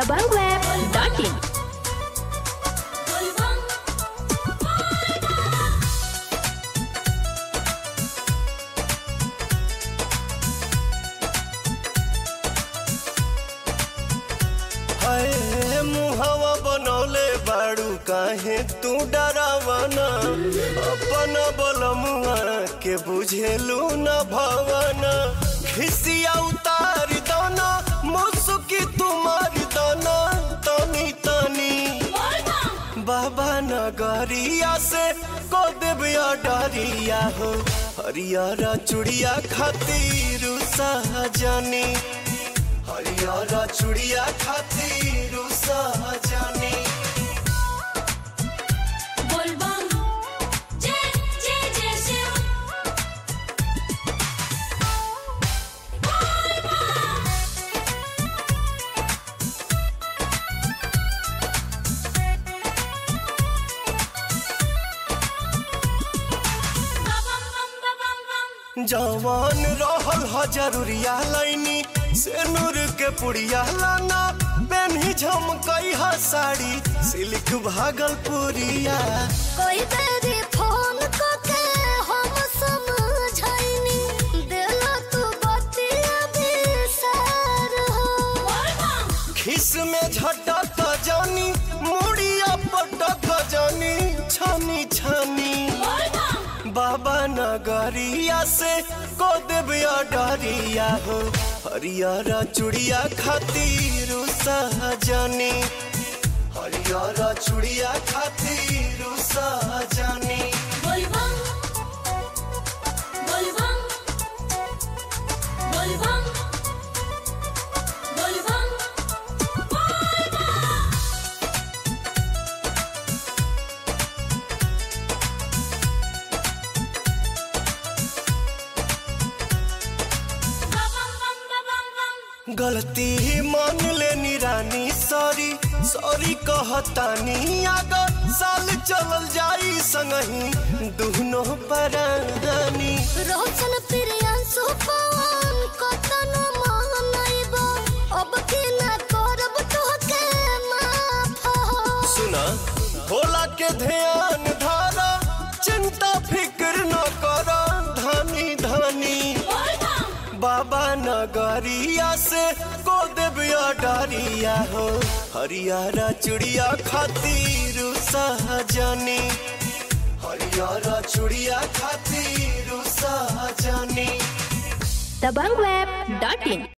dabangweb.in हाय मुहवा बनौले बाड़ू काहे तू डरावना अपन बलमुआ के बुझेलू न भवना खिसिया उतार दना मुसुकी तुम्हार दना तनी तनी बाबा नगरिया से को देविया डरिया हो हरियारा चुड़िया खातिर सहजनी हरियारा चुड़िया खातिर सहजनी जवान रहल ह जरूरिया लाइनी से नूर के पुड़िया लाना पेन्ही झमकई ह साड़ी सिल्क भागलपुरिया कोई तेरी फोन को के हम समझाइनी दिल तू बतिया बिसर हो खिस में झटक जानी मुड़िया पटक जानी छानी छानी बाबा नगरिया से को देविया डरिया हो हरियारा चुड़िया खातिर सहजनी हरियारा चुड़िया खातिर सहजनी गलती मान लेनी रानी सॉरी सॉरी कहतानी अगर साल चलल जाई संगही दुनो परानी रोशन प्रियांशु पवन कतन मानइबो अब के ना करब तोहके माफ हो सुना भोला के ध्यान धारा चिंता फिक्र न कर धानी धानी बाबा नगरिया से को देविया डरिया हो हरियारा चुड़िया खातिर सहजनी हरियारा चुड़िया खातिर सहजनी dabangweb.in